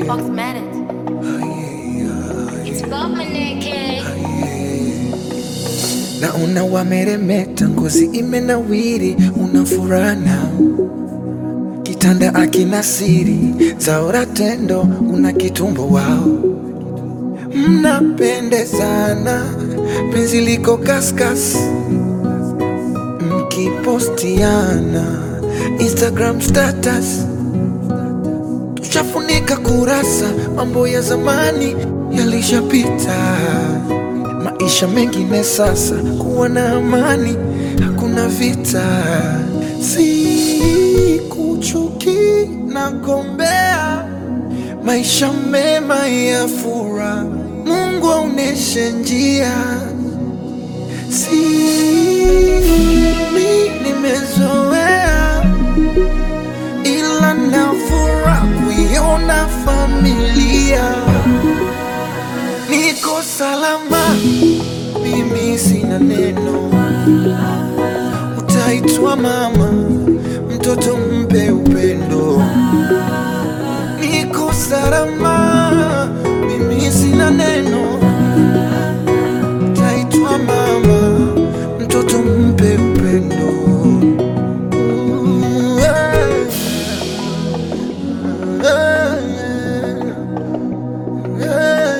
Fox Matters. It's bubbling, kid. Naona wameremeta, ngozi imenawiri, una furaha nao, kitanda akina siri, zaora tendo, una kitumbo wao, mnapendezana, penzi liko kaskas, mkipostiana Instagram status, tushafunika kurasa, mambo ya zamani yalishapita maisha mengine sasa, kuwa na amani, hakuna vita. Sikuchuki na gombea maisha mema ya furaha, Mungu aoneshe njia. Si mi nimezoea, ila nafuraha kuiona familia niko salama, mimi sina neno. Utaitwa mama, mtoto mpe upendo. Niko salama, mimi sina neno. Utaitwa mama, mtoto mpe upendo. Ooh, yeah. Yeah,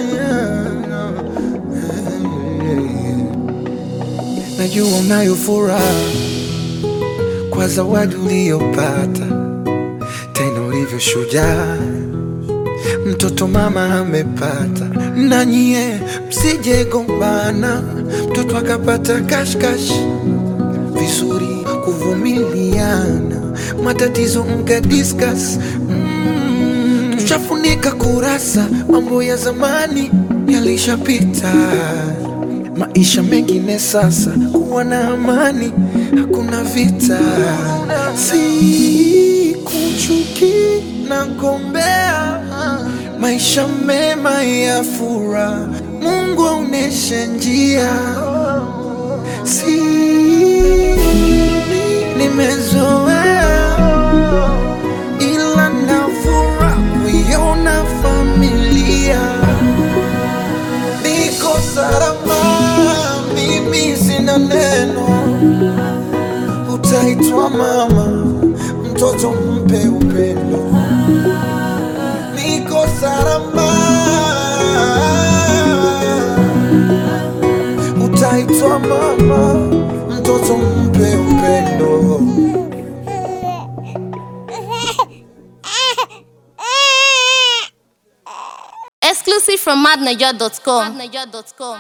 yeah. Najua unayo furaha kwa zawadi uliyopata, tena ulivyo shujaa, mtoto mama amepata. Na nyie msije gombana, mtoto akapata kashkash, vizuri kuvumiliana, matatizo mka discuss mm, tushafunika kurasa, mambo ya zamani yalishapita maisha mengine sasa, kuwa na amani, hakuna vita. Sikuchuki na gombea maisha mema ya furaha, Mungu aoneshe njia. Si nimezoea, ila nafuraha kuiona familia niko salama, mimi sina neno. Utaitwa mama, mtoto mpe upendo. Niko salama, utaitwa mama, mtoto mpe upendo. Exclusive from madniger.com.